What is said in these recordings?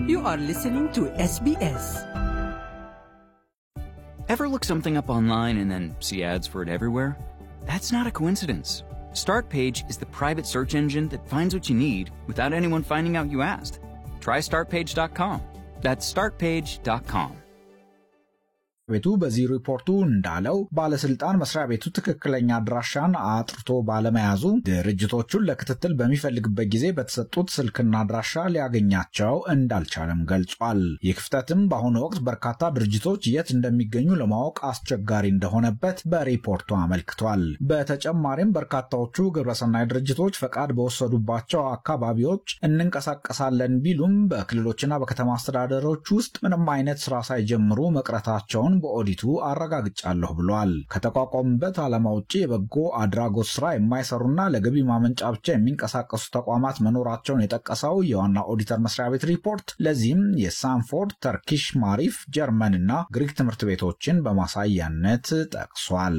You are listening to SBS. Ever look something up online and then see ads for it everywhere? That's not a coincidence. Startpage is the private search engine that finds what you need without anyone finding out you asked. Try startpage.com. That's startpage.com. ቤቱ በዚህ ሪፖርቱ እንዳለው ባለስልጣን መስሪያ ቤቱ ትክክለኛ አድራሻን አጥርቶ ባለመያዙ ድርጅቶቹን ለክትትል በሚፈልግበት ጊዜ በተሰጡት ስልክና አድራሻ ሊያገኛቸው እንዳልቻለም ገልጿል። ይህ ክፍተትም በአሁኑ ወቅት በርካታ ድርጅቶች የት እንደሚገኙ ለማወቅ አስቸጋሪ እንደሆነበት በሪፖርቱ አመልክቷል። በተጨማሪም በርካታዎቹ ግብረሰናይ ድርጅቶች ፈቃድ በወሰዱባቸው አካባቢዎች እንንቀሳቀሳለን ቢሉም በክልሎችና በከተማ አስተዳደሮች ውስጥ ምንም አይነት ስራ ሳይጀምሩ መቅረታቸውን በኦዲቱ አረጋግጫለሁ ብሏል። ከተቋቋሙበት ዓላማ ውጭ የበጎ አድራጎት ስራ የማይሰሩና ለገቢ ማመንጫ ብቻ የሚንቀሳቀሱ ተቋማት መኖራቸውን የጠቀሰው የዋና ኦዲተር መስሪያ ቤት ሪፖርት ለዚህም የሳንፎርድ፣ ተርኪሽ ማሪፍ፣ ጀርመን እና ግሪክ ትምህርት ቤቶችን በማሳያነት ጠቅሷል።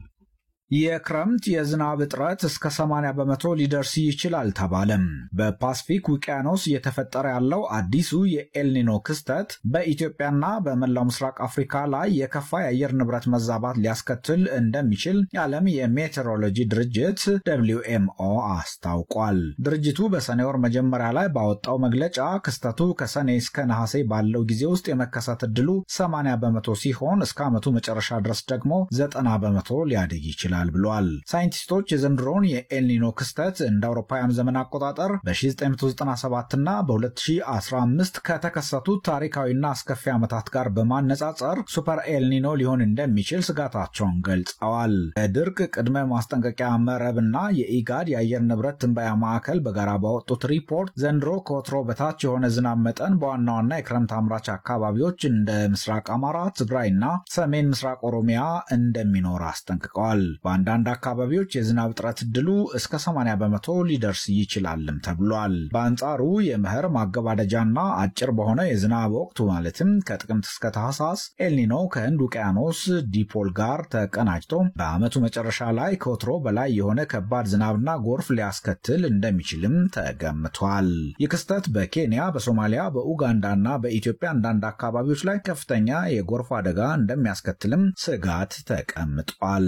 የክረምት የዝናብ እጥረት እስከ 80 በመቶ ሊደርስ ይችላል ተባለም። በፓስፊክ ውቅያኖስ እየተፈጠረ ያለው አዲሱ የኤልኒኖ ክስተት በኢትዮጵያና በመላው ምስራቅ አፍሪካ ላይ የከፋ የአየር ንብረት መዛባት ሊያስከትል እንደሚችል የዓለም የሜቴሮሎጂ ድርጅት ደብሊው ኤምኦ አስታውቋል። ድርጅቱ በሰኔ ወር መጀመሪያ ላይ ባወጣው መግለጫ ክስተቱ ከሰኔ እስከ ነሐሴ ባለው ጊዜ ውስጥ የመከሰት ዕድሉ 80 በመቶ ሲሆን እስከ ዓመቱ መጨረሻ ድረስ ደግሞ 90 በመቶ ሊያድግ ይችላል ይችላል ብሏል። ሳይንቲስቶች የዘንድሮውን የኤልኒኖ ክስተት እንደ አውሮፓውያን ዘመን አቆጣጠር በ1997 እና በ2015 ከተከሰቱት ታሪካዊና አስከፊ ዓመታት ጋር በማነጻጸር ሱፐር ኤልኒኖ ሊሆን እንደሚችል ስጋታቸውን ገልጸዋል። የድርቅ ቅድመ ማስጠንቀቂያ መረብ እና የኢጋድ የአየር ንብረት ትንበያ ማዕከል በጋራ ባወጡት ሪፖርት ዘንድሮ ከወትሮ በታች የሆነ ዝናብ መጠን በዋና ዋና የክረምት አምራች አካባቢዎች እንደ ምስራቅ አማራ፣ ትግራይና ሰሜን ምስራቅ ኦሮሚያ እንደሚኖር አስጠንቅቀዋል። በአንዳንድ አካባቢዎች የዝናብ እጥረት ዕድሉ እስከ 80 በመቶ ሊደርስ ይችላልም ተብሏል። በአንጻሩ የመኸር ማገባደጃና አጭር በሆነ የዝናብ ወቅቱ ማለትም ከጥቅምት እስከ ታህሳስ ኤልኒኖ ከህንድ ውቅያኖስ ዲፖል ጋር ተቀናጅቶ በዓመቱ መጨረሻ ላይ ከወትሮ በላይ የሆነ ከባድ ዝናብና ጎርፍ ሊያስከትል እንደሚችልም ተገምቷል። ይህ ክስተት በኬንያ፣ በሶማሊያ፣ በኡጋንዳና በኢትዮጵያ አንዳንድ አካባቢዎች ላይ ከፍተኛ የጎርፍ አደጋ እንደሚያስከትልም ስጋት ተቀምጧል።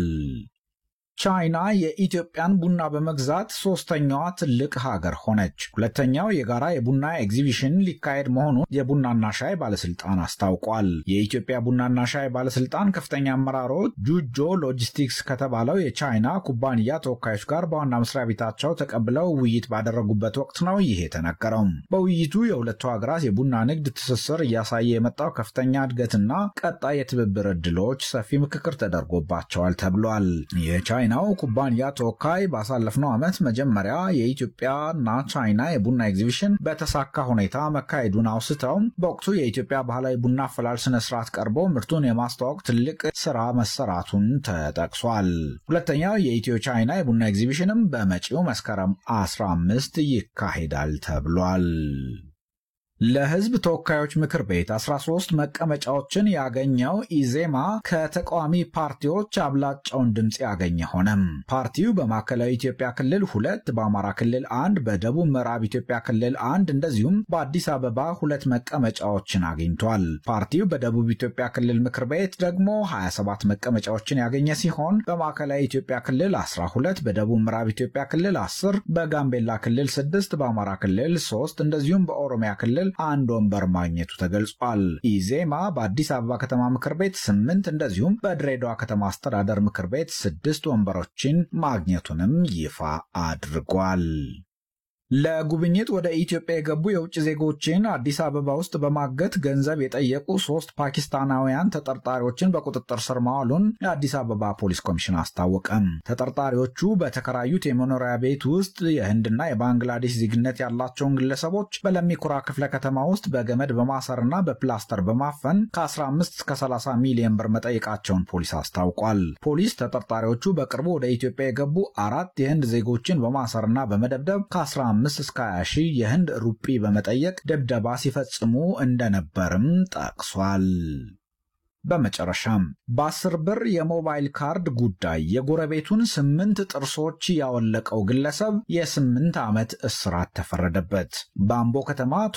ቻይና የኢትዮጵያን ቡና በመግዛት ሶስተኛዋ ትልቅ ሀገር ሆነች። ሁለተኛው የጋራ የቡና ኤግዚቢሽን ሊካሄድ መሆኑን የቡናና ሻይ ባለስልጣን አስታውቋል። የኢትዮጵያ ቡናና ሻይ ባለስልጣን ከፍተኛ አመራሮች ጁጆ ሎጂስቲክስ ከተባለው የቻይና ኩባንያ ተወካዮች ጋር በዋና መስሪያ ቤታቸው ተቀብለው ውይይት ባደረጉበት ወቅት ነው ይህ የተነገረው። በውይይቱ የሁለቱ ሀገራት የቡና ንግድ ትስስር እያሳየ የመጣው ከፍተኛ እድገትና ቀጣይ የትብብር ዕድሎች ሰፊ ምክክር ተደርጎባቸዋል ተብሏል። ናው ኩባንያ ተወካይ ባሳለፍነው ዓመት መጀመሪያ የኢትዮጵያና ቻይና የቡና ኤግዚቢሽን በተሳካ ሁኔታ መካሄዱን አውስተው በወቅቱ የኢትዮጵያ ባህላዊ ቡና አፈላል ስነ ስርዓት ቀርቦ ምርቱን የማስተዋወቅ ትልቅ ስራ መሰራቱን ተጠቅሷል። ሁለተኛው የኢትዮ ቻይና የቡና ኤግዚቢሽንም በመጪው መስከረም 15 ይካሄዳል ተብሏል። ለሕዝብ ተወካዮች ምክር ቤት 13 መቀመጫዎችን ያገኘው ኢዜማ ከተቃዋሚ ፓርቲዎች አብላጫውን ድምፅ ያገኘ ሆነም። ፓርቲው በማዕከላዊ ኢትዮጵያ ክልል ሁለት፣ በአማራ ክልል አንድ፣ በደቡብ ምዕራብ ኢትዮጵያ ክልል አንድ እንደዚሁም በአዲስ አበባ ሁለት መቀመጫዎችን አግኝቷል። ፓርቲው በደቡብ ኢትዮጵያ ክልል ምክር ቤት ደግሞ 27 መቀመጫዎችን ያገኘ ሲሆን በማዕከላዊ ኢትዮጵያ ክልል 12፣ በደቡብ ምዕራብ ኢትዮጵያ ክልል 10፣ በጋምቤላ ክልል 6፣ በአማራ ክልል 3 እንደዚሁም በኦሮሚያ ክልል አንድ ወንበር ማግኘቱ ተገልጿል። ኢዜማ በአዲስ አበባ ከተማ ምክር ቤት ስምንት እንደዚሁም በድሬዳዋ ከተማ አስተዳደር ምክር ቤት ስድስት ወንበሮችን ማግኘቱንም ይፋ አድርጓል። ለጉብኝት ወደ ኢትዮጵያ የገቡ የውጭ ዜጎችን አዲስ አበባ ውስጥ በማገት ገንዘብ የጠየቁ ሶስት ፓኪስታናውያን ተጠርጣሪዎችን በቁጥጥር ስር ማዋሉን የአዲስ አበባ ፖሊስ ኮሚሽን አስታወቀም። ተጠርጣሪዎቹ በተከራዩት የመኖሪያ ቤት ውስጥ የህንድና የባንግላዴሽ ዜግነት ያላቸውን ግለሰቦች በለሚኩራ ክፍለ ከተማ ውስጥ በገመድ በማሰርና በፕላስተር በማፈን ከ15 እስከ 30 ሚሊዮን ብር መጠየቃቸውን ፖሊስ አስታውቋል። ፖሊስ ተጠርጣሪዎቹ በቅርቡ ወደ ኢትዮጵያ የገቡ አራት የህንድ ዜጎችን በማሰርና በመደብደብ ከ15 5 እስከ 20 ሺህ የህንድ ሩጲ በመጠየቅ ድብደባ ሲፈጽሙ እንደነበርም ጠቅሷል። በመጨረሻም በአስር ብር የሞባይል ካርድ ጉዳይ የጎረቤቱን ስምንት ጥርሶች ያወለቀው ግለሰብ የስምንት ዓመት እስራት ተፈረደበት። በአምቦ ከተማ